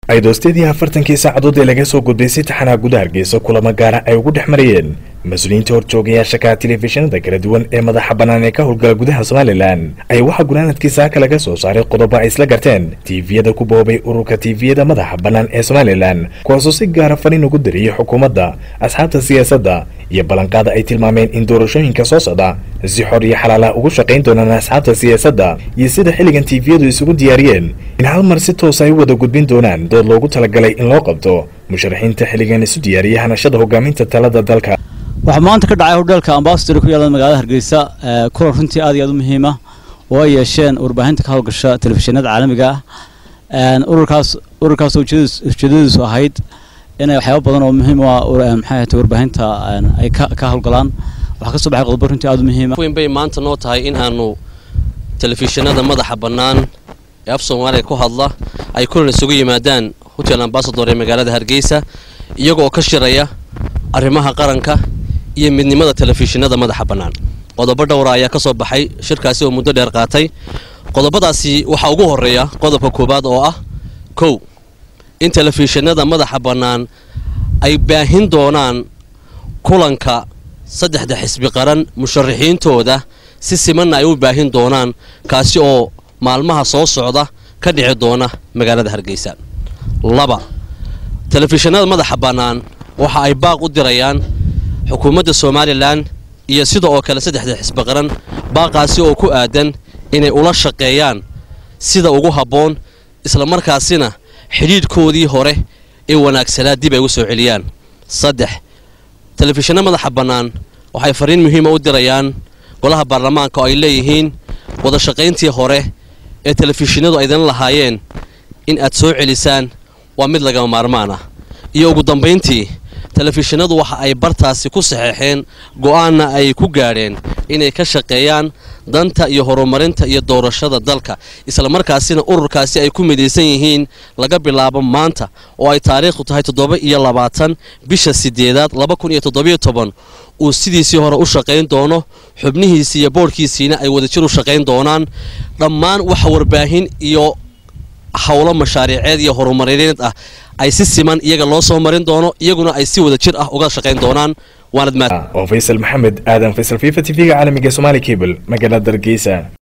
aydoostadii afartankii saacadood ee laga soo gudbay si taxanaa guda hargeysa kulamo gaara ay ugu dhex marayeen mas-uuliyiinta horjoogayaasha ka telefishinada kala duwan ee madaxa bannaan ee ka howlgala gudaha somalilan ayaa waxaa gunaanadkii saaka laga soo saaray qodobo ay isla garteen tiifiyada ku boobay ururka tiifiyada madaxa bannaan ee somalilan kuwaasoo si gaara fariin ugu dariyey xukuumadda asxaabta siyaasadda iyo ballanqaada ay tilmaameen in doorashooyinka soo socda si xor iyo xalaala ugu shaqayn doonaan asxaabta siyaasadda iyo sida xilligan tiifiyadu isugu diyaariyeen in hal mar si toos ay u wada gudbin doonaan dood loogu talagalay in loo qabto musharaxiinta xilligan isu diyaariyay hanashada hogaaminta talada dalka waxaa maanta ka dhacay hodheelka ambasador ku yaala magaalada hargeysa kulan runtii aad iyo aad u muhiima oo ay yeesheen warbaahinta ka howlgasha telefishinada caalamiga ah ururkaas ururkaas ujeedadiisu ahayd inay waxyaaba badan oo muhiim u ah maxay ahayd warbaahinta ay ka howlgalaan waxaa ka soo baxay qodobo runtii aad u muhiima weyn bay maanta noo tahay in aanu telefishinada madaxa bannaan ee af soomaaliya ku hadla ay kulan isugu yimaadaan hotel ambasador ee magaalada hargeysa iyagoo ka shiraya arrimaha qaranka iyo midnimada telefishinada madaxa bannaan qodobo dhowra ayaa ka soo baxay shirkaasi oo muddo dheer qaatay qodobadaasi waxaa ugu horreeya qodobka koowaad oo ah kow in telefishinada madaxa bannaan ay baahin doonaan kulanka saddexda xisbi qaran musharaxiintooda si simanna ay u baahin doonaan kaasi oo maalmaha soo socda ka dhici doona magaalada hargeysa laba telefishinada madaxa bannaan waxa ay baaq u dirayaan xukuumadda somalilan iyo sida oo kale saddexda xisbi qaran baaqaasi oo ku aadan inay ula shaqeeyaan sida ugu habboon islamarkaasina xidhiidhkoodii hore ee wanaagsanaa dib ay u soo celiyaan saddex telefishinna madaxa bannaan waxay fariin muhiima u dirayaan golaha baarlamaanka oo ay leeyihiin wada shaqayntii hore ee telefishinadu aydan lahaayeen in aad soo celisaan waa mid lagama maarmaan ah iyo ugu dambayntii telefishinadu waxa ay bartaasi ku saxeexeen go'aanna ay ku gaadheen inay ka shaqeeyaan danta iyo horumarinta iyo doorashada dalka islamarkaasina ururkaasi ay ku midaysan yihiin laga bilaabo maanta oo ay taariikhdu tahay toddoba iyo labaatan bisha sideedaad laba kun iyo toddobiyo toban uu sidiisii hore u shaqayn doono xubnihiisii iyo boodhkiisiina ay wadajir u shaqayn doonaan dhammaan waxa warbaahin iyo howlo mashaariiceed iyo horumarineed ah ay si siman iyaga loo soo marin doono iyaguna ay si wada jir ah uga shaqayn doonaan oo faysal maxamed aadan faysal fifa t v-ga caalamiga somaali cable magaalada hargeysa